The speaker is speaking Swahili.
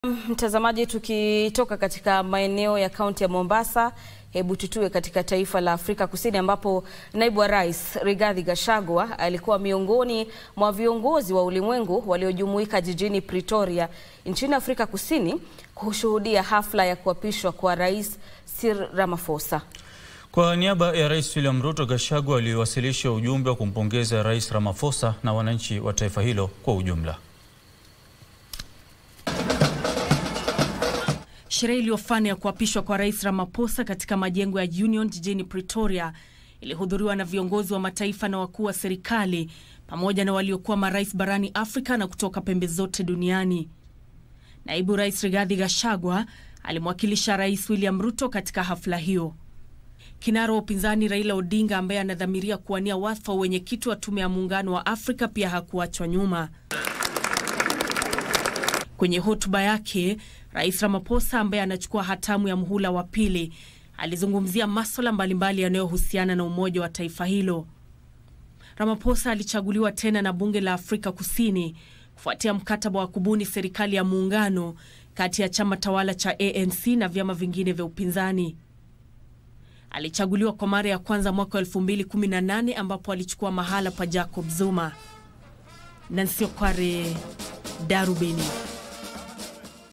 Mtazamaji, tukitoka katika maeneo ya kaunti ya Mombasa, hebu tutue katika taifa la Afrika Kusini ambapo naibu wa rais Rigathi Gachagua alikuwa miongoni mwa viongozi wa ulimwengu waliojumuika jijini Pretoria nchini Afrika Kusini kushuhudia hafla ya kuapishwa kwa Rais Cyril Ramaphosa. Kwa niaba ya Rais William Ruto, Gachagua aliwasilisha ujumbe wa kumpongeza Rais Ramaphosa na wananchi wa taifa hilo kwa ujumla. Sherehe iliyofana ya kuapishwa kwa Rais Ramaphosa katika majengo ya Union jijini Pretoria ilihudhuriwa na viongozi wa mataifa na wakuu wa serikali pamoja na waliokuwa marais barani Afrika na kutoka pembe zote duniani. Naibu Rais Rigathi Gachagua alimwakilisha Rais William Ruto katika hafla hiyo. Kinara wa upinzani Raila Odinga ambaye anadhamiria kuwania wadhifa wa wenyekiti wa Tume ya Muungano wa Afrika pia hakuachwa nyuma. Kwenye hotuba yake, Rais Ramaphosa ambaye anachukua hatamu ya muhula wa pili alizungumzia maswala mbalimbali yanayohusiana na umoja wa taifa hilo. Ramaphosa alichaguliwa tena na bunge la Afrika Kusini kufuatia mkataba wa kubuni serikali ya muungano kati ya chama tawala cha ANC na vyama vingine vya upinzani. Alichaguliwa kwa mara ya kwanza mwaka wa 2018 ambapo alichukua mahala pa Jacob Zuma. Nancy Okware, Darubini.